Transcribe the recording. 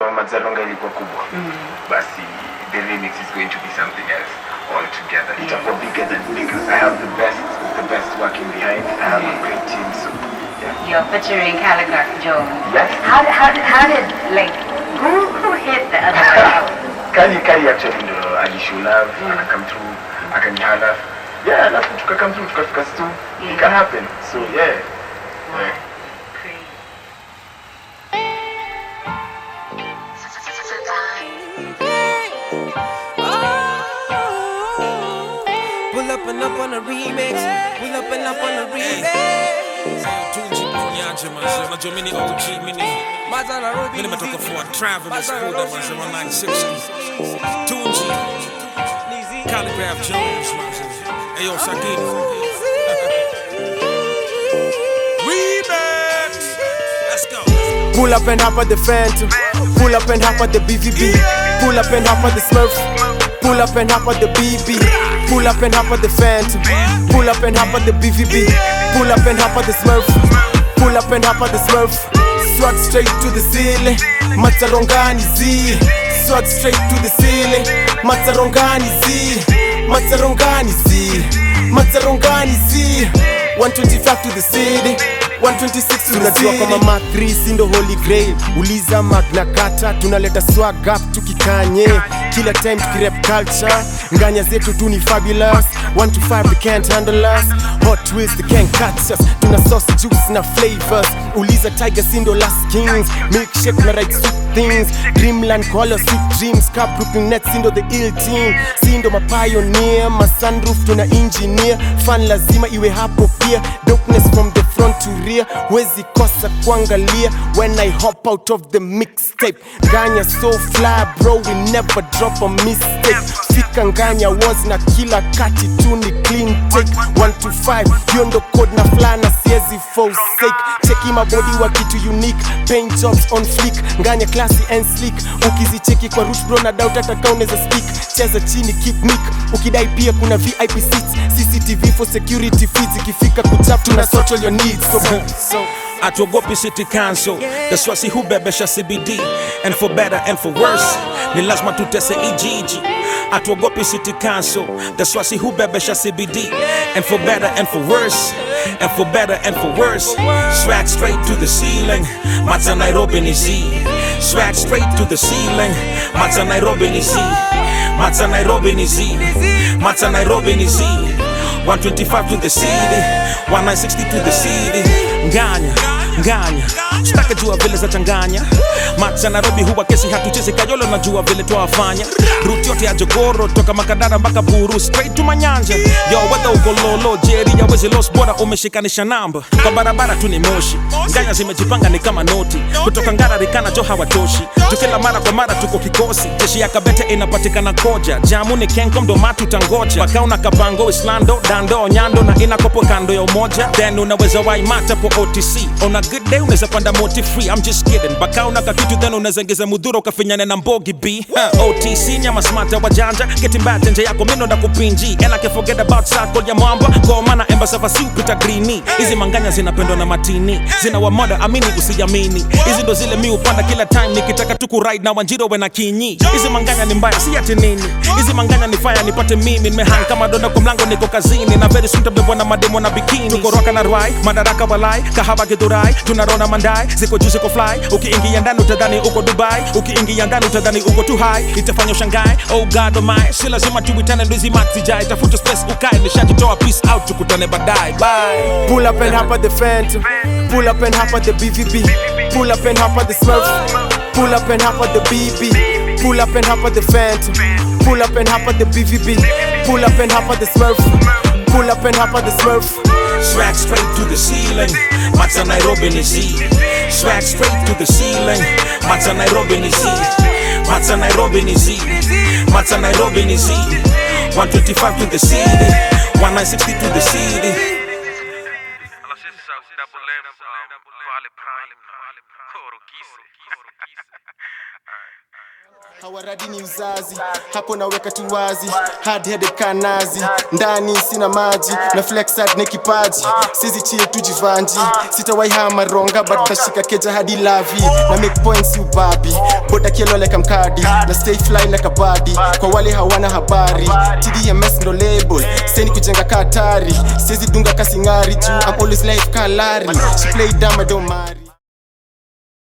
Mazaronga ilikuwa kubwa basi the remix is going to be something else altogether itakuwa bigger than because I have the best the best working behind I have a great team so yeah You're featuring Calligraph Jones. Yes. How, did- how, did- how did, like, who, who hit the other one out? Kali Kali actually ndo alishulav aka come through akanihala yeah alafu tuka come through tukafika stu Yeah. it can happen so yeah yeah Crazy. Pull up and up on a remix. Pull up and up on a remix. Tunji Nyanja manze, unajua mimi ni OG, mimi ni Mazana road mimi nimetoka for Travelers Koda manze wa 960. Tunji, Calligraph Jones manze. Ayo Sakini. Remix. Let's go. Pull up and hop at the Phantom. Pull up and hop at the BVB. Pull up and hop at the Smurf. Pull up and hop at the BB. Pull up and hop at the Phantom. Pull up and hop at the BVB. Pull up and hop at the Smurf. Pull up and hop at the Smurf. Swag straight to the ceiling. Matarongani Z. Swag straight to the ceiling. Matarongani Z. Matarongani Z. Matarongani Z. 125 to the city. 126 to the city. kama mathri sindo holy grail uliza magna kata tunaleta swag up tukikanye kila time tukirep culture nganya zetu tu ni fabulous 1 to 5 they can't handle us hot twist they can't catch us tuna sauce juice na flavors uliza tiger sindo last kings milkshake na right sweet things dreamland koala sweet dreams cup grouping net sindo the ill team sindo mapioneer masunroof tuna engineer fan lazima iwe hapo pia dopeness from the front to rear wezi kosa kuangalia when i hop out of the mixtape nganya so fly bro we never drop a mistake fika nganya was na kila kati tu ni clean take 1 to 5 hiyo ndo code na fly na siezi forsake cheki mabodi wa kitu unique paint jobs on fleek nganya classy and sleek ukizicheki kwa root bro na doubt hata kama unaweza speak cheza chini keep nick ukidai pia kuna vip seats cctv for security feeds ikifika kuchap tuna social your needs so, so Atuogopi City Council, that's why si hubebesha CBD and for better and for worse, ni lazima tutese ijiji. Atuogopi City Council, that's why si hubebesha CBD and for better and for worse, and for better and for worse. Swag straight to the ceiling, Mata Nairobi ni Z. Swag straight to the ceiling, Mata Nairobi ni Z. Mata Nairobi ni Z. Mata Nairobi ni Z. 125 to the city 1960 to the city nganya nganya sitaka jua vile za changanya macha nairobi huwa kesi hatuchezi kayolo na jua vile twawafanya ruti yote ya jogoro toka makadara mpaka buru straight to manyanja yo wedha uko lolo jeri ya wezi los bora umeshikanisha namba kwa barabara tu ni moshi nganya zimejipanga ni kama noti kutoka ngara rikana jo hawatoshi tukila mara kwa mara tuko kikosi jeshi ya kabete inapatikana koja jamu ni kenko mdoma tutangoja pakauna kabango islando dando nyando na inakopo kando ya umoja then unaweza waimata po otc on a good day unaweza panda moti free i'm just kidding bakauna kakitu then unaweza ngeza mudhuro ukafinyane na mbogi b huh. otc nyama smata wajanja ketimbate nje yako mino na kupinji and i can forget about circle ya mwamba kwa maana embasava si upita grini hizi manganya zinapendwa na matini zina wamoda amini usijamini hizi ndo zile mi upanda kila time nikitaka tu kuride na wanjiro wena kinyi hizi manganya ni mbaya si ati nini hizi manganya ni fire nipate mimi nimehang kama donda kwa mlango niko kazini na very soon tabebwa na mademo na bikini tuko roka na rwai madaraka walai kahaba githurai tunarona mandai ziko juu ziko fly ukiingia ndani utadhani uko dubai ukiingia ndani utadhani uko tu high itafanya ushangae oh god oh my si lazima tuitane ndo hizi mati jai tafuta space ukae nishajitoa peace out tukutane baadaye bye Pull up and hop at the Phantom. Pull up and hop at the BVB. Pull up and hop at the Smurf. Pull up and hop at the BB. Pull up and hop at the Phantom. Pull up and hop at the BVB. Pull up and hop at the Smurf. Pull up and hop at the Smurf. Swag straight to the ceiling, Mata Nairobi ni Z. Swag straight to the ceiling, Mata Nairobi ni Z. Mata Nairobi ni Z. Mata Nairobi ni Z. 125 to the city, 1960 to the city. Double M, um, Pale Prime, Koro Kisi. hawaradi ni uzazi hapo naweka tu wazi hard headed kanazi ndani sina maji na flex hard na kipaji sizi chie tujivanji sitawai hama ronga but tashika keja hadi lavi na make points ubabi boda kielo like mkadi na stay fly like a body kwa wale hawana habari tdms ndo label seni kujenga katari sizi dunga kasingari juu I'm always life kalari she play dumb I don't marry